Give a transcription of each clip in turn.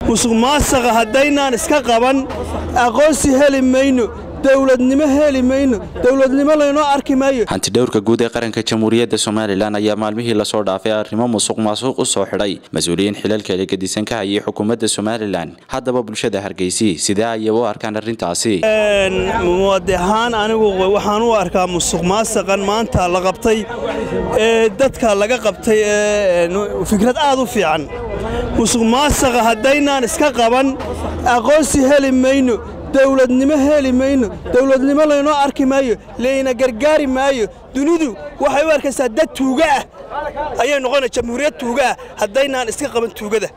musuq maasaqa haddaynaan iska qaban aqoonsi heli mayno dowladnimo heli mayno dowladnimo laynoo arki maayo hantidhowrka guud ee qaranka jamhuuriyadda somalilan ayaa maalmihii lasoo dhaafay arrimo musuq maasuq u soo xidhay mas-uuliyiin xilalkeeda gedisan ka hayay xukuumadda somalilan haddaba bulshada hargeysi sidee ayay u arkaan arrintaasi muwaadi ahaan anigu waxaan u arkaa musuq maasaqan maanta la qabtay ee dadka laga qabtay ee fikrad aad u fiican musuq maasaqa haddaynaan iska qaban aqoonsi heli mayno dowladnimo heli mayno dowladnimo laynoo arki maayo layna gargaari maayo dunidu waxay u arkaysaa dad tuuga ah ayay noqona jamhuuriyad tuuga ah haddaynaan iska qaban tuugada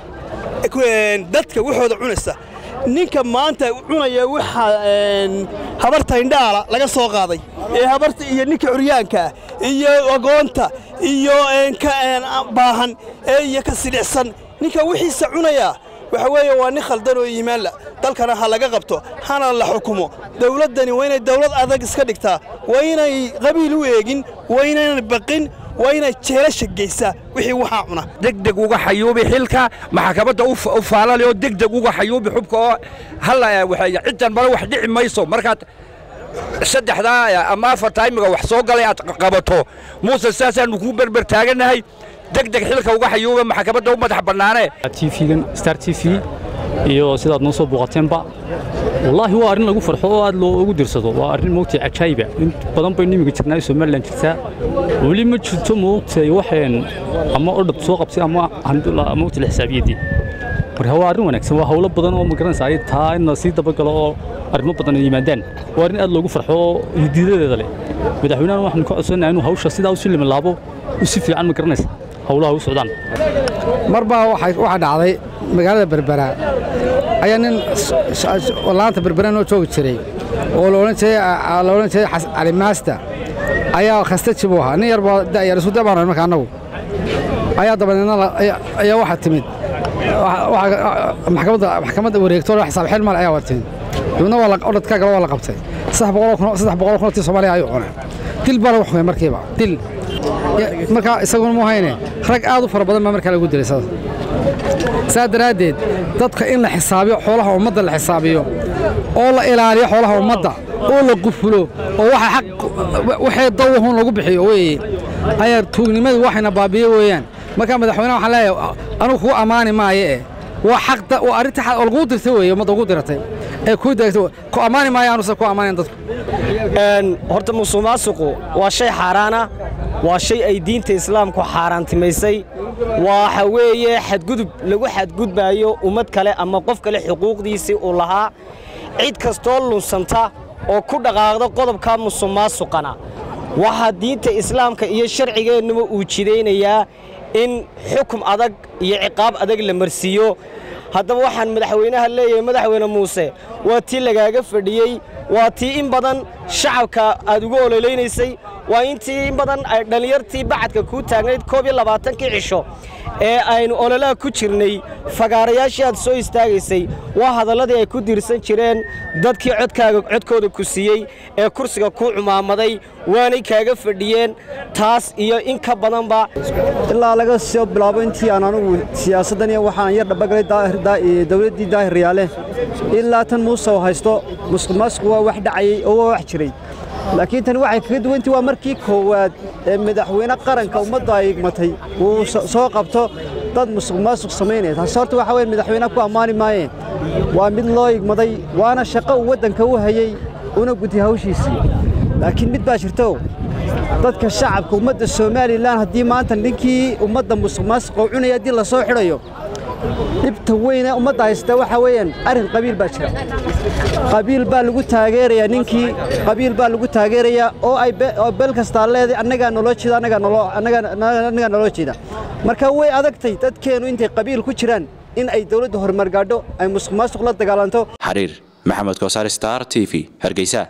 dadka waxooda cunaysa ninka maanta cunaya waxaa habarta indhaala laga soo qaaday ee habarta iyo ninka curyaanka ah iyo agoonta iyo ka baahan ee iyo ka sidhicsan ninka wixiisa cunaya waxa weeye waa nin khaldan oo iimaanla dalkana ha laga qabto hana la xukumo dowladdani waa inay dowlad adag iska dhigtaa waa inay qabiil u eegin waa inaynan baqin waa inay jeelasha geysaa wixii waxaa cuna degdeg uga xayuubi xilka maxkamadda u faalali oo degdeg uga xayuubi xubka oo halla waxeeya ciddan bale wax dhici mayso markaad saddexdaa ama afartaa imiga wax soo galay aad qabato muuse saasaannu kuu berber taagannahay degdeg xilka uga xayuuba maxkamadda u madax bannaane tvgan star t v iyo sidaad noo soo booqateenba wallaahi waa arrin lagu farxo oo aad loogu dirsado waa arrin moogtay cajaayiba in badan baynu imiga jirnaa somalilan jirtaa weli ma jirto moogtay waxeen ama odhab soo qabtay ama moogtay la xisaabiyaddii marka waa arrin wanaagsan waa hawlo badan oo magaranaysa ay taa in la sii dabagalo oo arrimo badan ay yimaadaan waa arrin aad loogu farxo oo hidiidadeeda leh madaxweynahan waxaanu ka codsanayaa inuu hawsha sidaa u sii limalaabo u si fiican magaranaysa hawlaha u socdaan mar baa waxaa dhacday magaalada berbera ayaa nin laanta berbera noo joogi jiray oo la odhan jiray cali maasta ayaa khastaji buu ahaa nin yar baa da'yar isu dabaan marka annagu ayaa dabadeedna ayaa waxaa timid maxkamadda wareegto xisaab xil mal ayaa waa timid dibna waa odhadka gala waa la qabtay saddex boqol kun oo tii soomaaliya ayuu cunay dil baa lagu xumay markiiba dil markaa isaguna mu hayne rag aad u fara badan baa markaa lagu dilay saa daraaddeed dadka in la xisaabiyo xoolaha ummadda la xisaabiyo oo la ilaaliyo xoolaha ummadda oo la qufulo oo waxa xaq waxay dawahun lagu bixiyo weeye ayaa tuugnimadu waxayna baabiye weeyaan markaa madaxweynaha waxaan leeyahay anugu kugu ammaani maayo eh waa xaq waa arrinta xaq oo laguu dirtay weeye ummadda ugu diratay ee kuu daagtay ku ammaani maayo anuse ku ammaanayn dadku horta musuq maasuqu waa shay xaaraana waa shay ay diinta islaamku xaaraantimaysay waxa weeye xadgudub lagu xadgudbaayo ummad kale ama qof kale xuquuqdiisii uu lahaa cid kastoo lunsanta oo ku dhaqaaqda qodobka musuq maasuqana waxaa diinta islaamka iyo sharcigeennuba uu jidaynayaa in xukum adag iyo ciqaab adag la marsiiyo haddaba waxaan madaxweynaha leeyahay madaxweyne muuse waa tii lagaaga fadhiyey waa tii in badan shacabka aad ugu ololaynaysay waa intii in badan ay dhallinyartii bacadka kuu taagnayd koob iyo labaatankii cisho ee aynu ololaha ku jirnay fagaarayaashii aad soo istaagaysay waa hadalladii ay ku diirsan jireen dadkii codkaaga codkooda ku siiyey ee kursiga kuu cumaamaday waanay kaaga fadhiyeen taas iyo in ka badanba ilaa laga soo bilaabo intii aan anugu siyaasaddan iyo waxaan yar dhabagalay dawladdii daahir riyaale ilaa tan muuse oo haysto musuq maasuqu waa wax dhacayey oo waa wax jiray laakiin tani waxay kaga duwantii waa markii koowaad ee madaxweyne qaranka ummadda ay igmatay uu soo qabto dad musuq maasuq samaynaya taasi horta waxa weye madaxweyne ku ammaani maayeen waa mid loo igmaday waana shaqo uu waddanka u hayey una gutay hawshiisii laakiin mid baa jirto dadka shacabka ummadda somalilan haddii maanta ninkii ummadda musuq maasuq oo cunaya haddii la soo xidhayo dhibta weyne ummadda haysata waxaa weeyaan arrin qabiil baa jira qabiil baa lagu taageerayaa ninkii qabiil baa lagu taageerayaa oo ay beel kastaa leeday annagaa naloo jeeda annagaa naloo jeeda marka way adagtay dadkeennu intay qabiil ku jiraan in ay dawladda horumar gaadho ay musuq maasuq la dagaalanto xariir maxamed koosaar star t v hargeysa